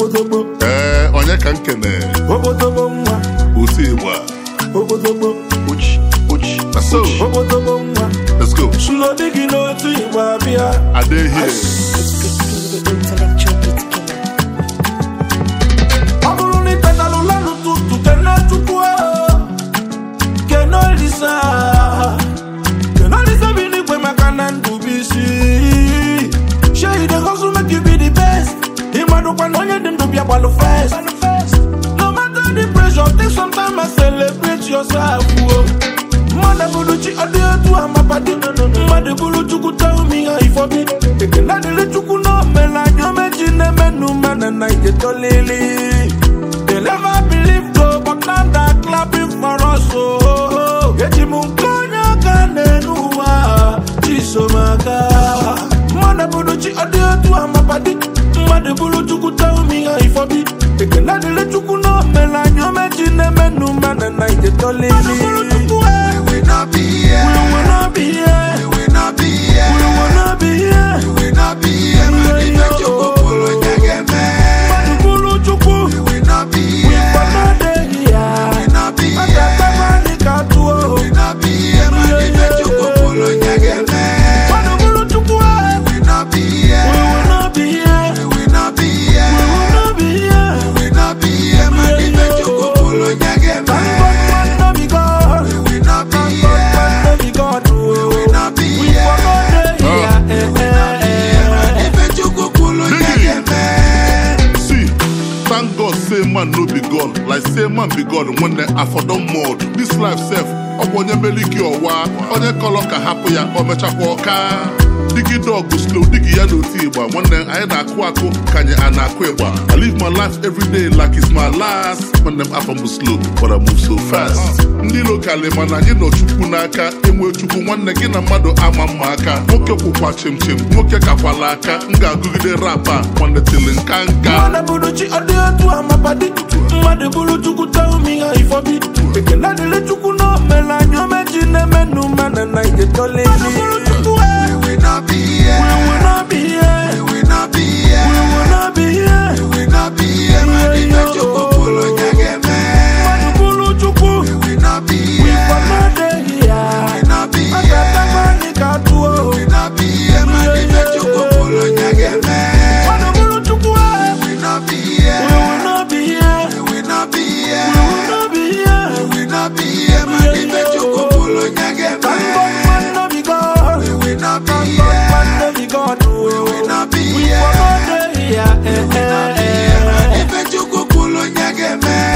okpotokpo ee onye ka nkene okpotokpo nwa otu igba okpotokpo uchi uchi na so okpotokpo nwa let's go sulo dị gị n'otu igba bịa adehie Intellectual beat killer. ọ bụrụ na ịtatalụla n'ụtụtụ kene chukwu kene olisa kene olisa bi n'igwe maka na ndụ bụ isi shey the hustle make you be the best ịmadụkwa na onye dị ndụ bịa gbalụ first no matter the pressure take some time and celebrate yourself o mmadụ bụrụ chi ọ dị etu a mapadi mmadụ bụrụ chukwu tell me how you for be ekele dịrị chukwu na omela anya omeji na-emenụ mana na ijetolili they never believe though but now they're clapping for us oh eji m nke onye aka n'elu ụwa chisomaka mmadụ bụrụ chi ọ dị etu a mapadi mmadụ bụrụ chukwu tell me how you for be ekele dịrị chukwu na omela anya omeji na-emenụ mana na ijetolili We will not be We here. will not be here. We will not be here. We will not be here. We will not be here. Mani fe chukwu pulu nyageme. Mmadụ bụrụ Chukwu, We will not be we here. for no dey here. We will not be A here. ga-akpakwa anyị ka atụọ. We will not be here. Mani fe chukwu pulu nyageme. Mmadụ bụrụ Chukwu, eh. We will not be We here. will not be here. We will not be here. We will not be here. We will not be here. Mani fe chukwu pulu nyageme. Thank God man no be God. We will not be Thank God man here. no be God, oh. We will not be We here. for no dey here. Eh, eh, Mani eh. fe chukwu pulu nyageme. see thank god say man no be god like say man be god nwanne afọ don mod this life sef ọ bụ onye mere ike ọwa onye kọlọ ka hapụ ya o mechakwa ọka digi dog slow digi ya n'oti ịgba nwanne anyị na-akụ akụ ka anyị a na-akụ ịgba i live my life every day like it's my last nwanne m afọ m bụ slow but I move so fast ndị lokali mana anyị nọ chukwu n'aka enwe chukwu nwanne gị na mmadụ ama mma aka nwoke kwụkwa chimchim nwoke kakwala aka m ga-agụgide rap a nwanne tili nka nka mmadụ bụrụ chi ọ dị etu a mapadi mmadụ bụrụ chukwu tell me how you for be ekele dịrị chukwu na omela anya omeji na-emenụ mana na ijetolili We will not be here. We will not be here. We will not be here. We will not be here. We will not be here. Mani fe chukwu pulu nyageme. mmadụ bụrụ chukwu We will not be we here. for no dey We here. will not be a here. ga-atakwa anyị ka atụọ We will not be here. Mani fe chukwu pulu nyageme. mmadụ bụrụ chukwu eh. We will not be we here. will not be here. We will not be we here. will not be here. We will not be here. Mani fe chukwu pulu nyageme. Thank God man no be God. We will not be Thank God here. man no be God. oh. We will not be We here. for no dey here. Eh, We will not be eh, here. eh. Mani fe chukwu pulu nyageme.